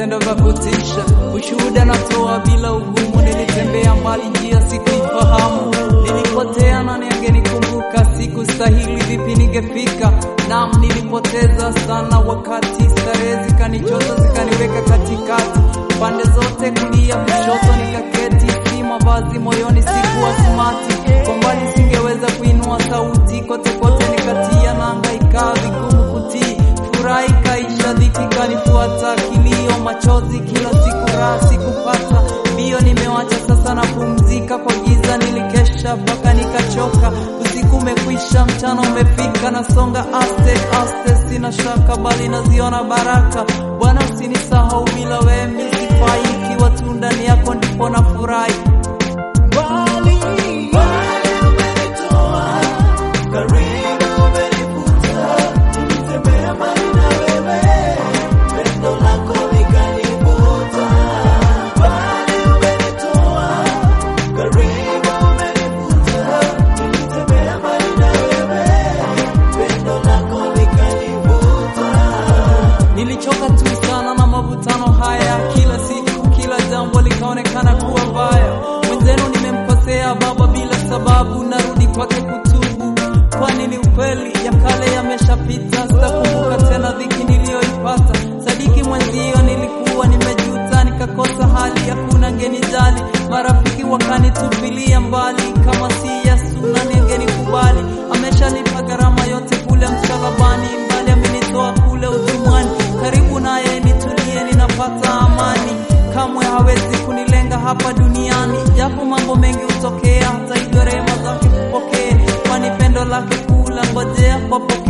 vitendo vya kutisha. Ushuhuda natoa bila ugumu, nilitembea mbali, njia sikuifahamu, nilipotea na ningenikumbuka, siku stahili, vipi ningefika? Naam, nilipoteza sana wakati, starehe zikanichoza, zikaniweka katikati, pande zote, kulia kushoto, nikaketi, si mavazi moyoni, sikuwa smati, kwa mbali singeweza kuinua sauti, kote kote nikatia nanga, ikawa vigumu kutii furaha ikaisha, dhiki kanifuata, kilio, machozi, kila siku raha sikupata. Mbio nimewacha sasa, napumzika kwa giza, nilikesha mpaka nikachoka. Usiku umekwisha, mchana umefika, nasonga aste aste, sina shaka bali naziona baraka. Bwana usinisahau, bila wewe mimi sifai, ikiwa tu ndani yako ndipo nafurahi. Mbali, mbali umenitoa, karibu umenivuta, nilitembea mbali na wewe, pendo lako likanivuta. Mbali umenitoa, karibu umenivuta, nilitembea mbali na wewe, pendo lako likanivuta. Nilichoka tu sana na mavutano haya, kila siku, kila jambo likaonekana kuwa baya. Mwenzenu nimemkosea Baba bila sababu, narudi kwake kutubu, kwani ni ukweli ya kale yameshapita, sitakumbuka tena dhiki niliyoipata. Sadiki mwenzio, nilikuwa nimejuta, nikakosa hali, hakuna ngenijali, marafiki wakanitupilia mbali, kama si Yesu nani angenikubali? Ameshalipa gharama yote kule msalabani, mbali amenitoa kule utumwani, karibu naye nitulie, ninapata amani. Kamwe hawezi kunilenga hapa duniani, japo mambo mengi hutokea, hata hivyo rehema zake kupokee, kwani pendo lake kula ngojea kwa